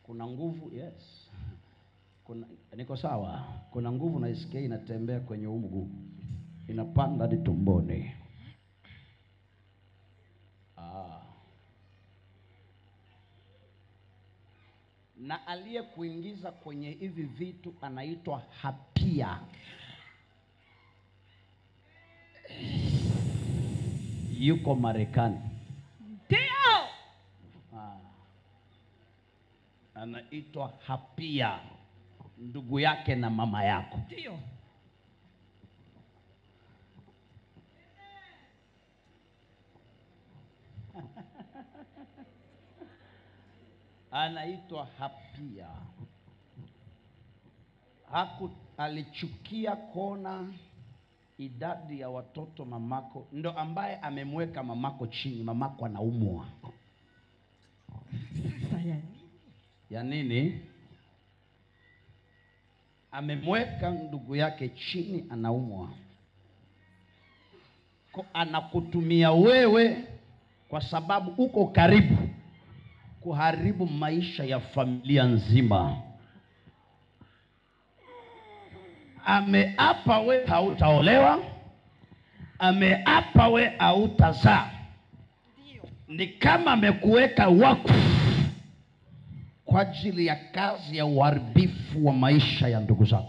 kuna nguvu yes kuna niko sawa kuna nguvu naisikia inatembea kwenye huu mguu inapanda hadi tumboni ah. na aliyekuingiza kwenye hivi vitu anaitwa hapia yuko marekani ndio Ah. anaitwa hapia ndugu yake na mama yako ndio anaitwa hapia Haku, alichukia kuona idadi ya watoto mamako ndo ambaye amemweka mamako chini mamako anaumwa sasa yani ya nini amemweka ndugu yake chini anaumwa Ko- anakutumia wewe kwa sababu uko karibu kuharibu maisha ya familia nzima ameapa we hautaolewa ameapa we hautazaa ndio ni kama amekuweka wakfu kwa ajili ya kazi ya uharibifu wa maisha ya ndugu zako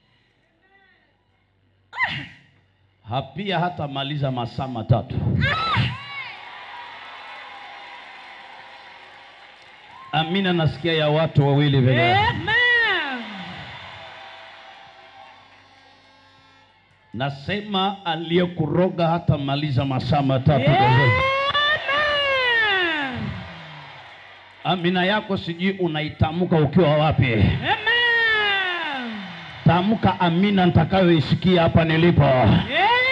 hapia hata maliza masaa matatu amina nasikia ya watu wawili vile Amen. nasema aliyekuroga hata maliza masaa matatu Amen. amina yako sijui unaitamka ukiwa wapi Amen. tamka amina nitakayoisikia hapa nilipo Amen.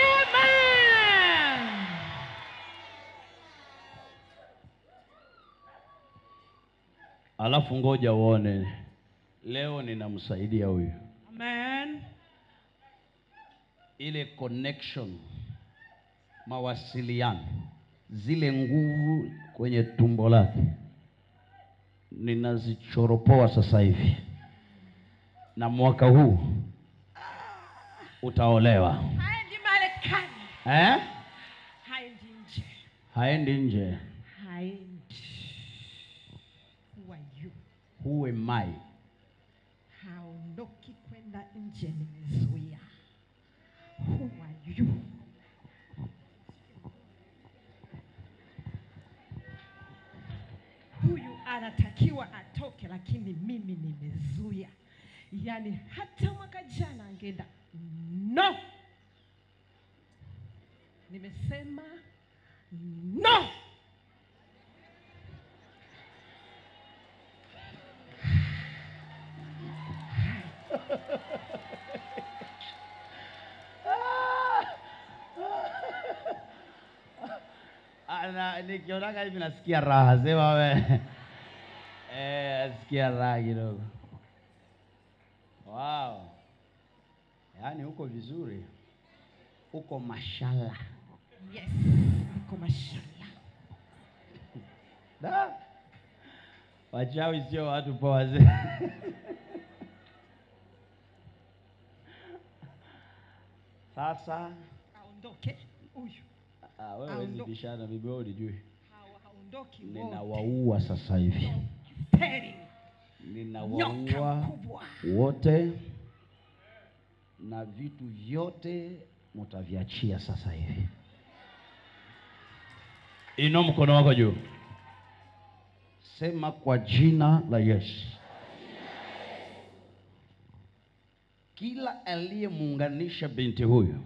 alafu ngoja uone leo ninamsaidia huyu Amen. ile connection mawasiliano zile nguvu kwenye tumbo lake ninazichoropoa sasa hivi na mwaka huu utaolewa Haendi Marekani. eh? Haendi nje. haendi nje Haendi. Who are you? who am I? Haondoki kwenda nje, nimezuia. Who are you? Huyu anatakiwa atoke, lakini mimi nimezuia. Yaani hata mwaka jana angeenda no, nimesema no. Ana- nikionaga hivi nasikia raha sema we eh, nasikia raha kidogo wow. yaani uko vizuri uko mashala Yes, niko mashallah. da wachawi sio watu poa wazee sasa Aondoke huyu, ah, wewe huwezi Aondoke. bishana bibi wewe ulijui Hawa- haondoki wote. ninawaua sasa hivi Teri, nyoka ninawaua mkubwa. wote na vitu vyote mutaviachia sasa hivi. Inua mkono wako juu, sema kwa jina la Yesu. Kila aliyemuunganisha binti huyu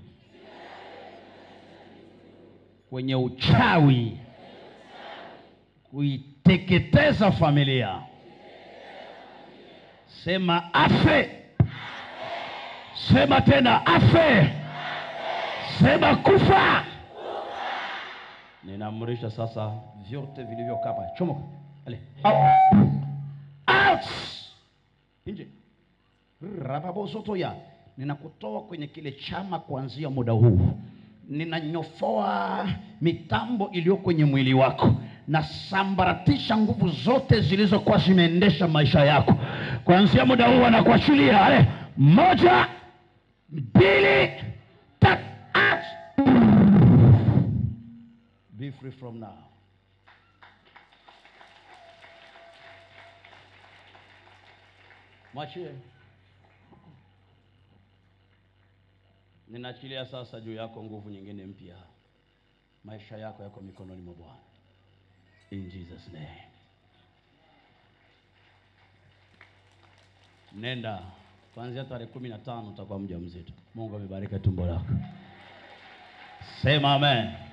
kwenye uchawi, kuiteketeza familia, sema afe. Sema tena afe. Sema kufa. Ninaamrisha sasa vyote vilivyokaa hapa, chomoka. Ale. Out. Out. Nje. Rababozotoya. Ninakutoa kwenye kile chama kuanzia muda huu. Ninanyofoa mitambo iliyo kwenye mwili wako nasambaratisha nguvu zote zilizokuwa zimeendesha maisha yako kuanzia muda huu anakuachilia ale moja mbili tatu act. be free from now mwachie ninaachilia sasa juu yako nguvu nyingine mpya maisha yako yako mikononi mwa bwana in jesus name nenda kuanzia tarehe kumi na tano utakuwa mja mzito mungu amebarika tumbo lako sema amen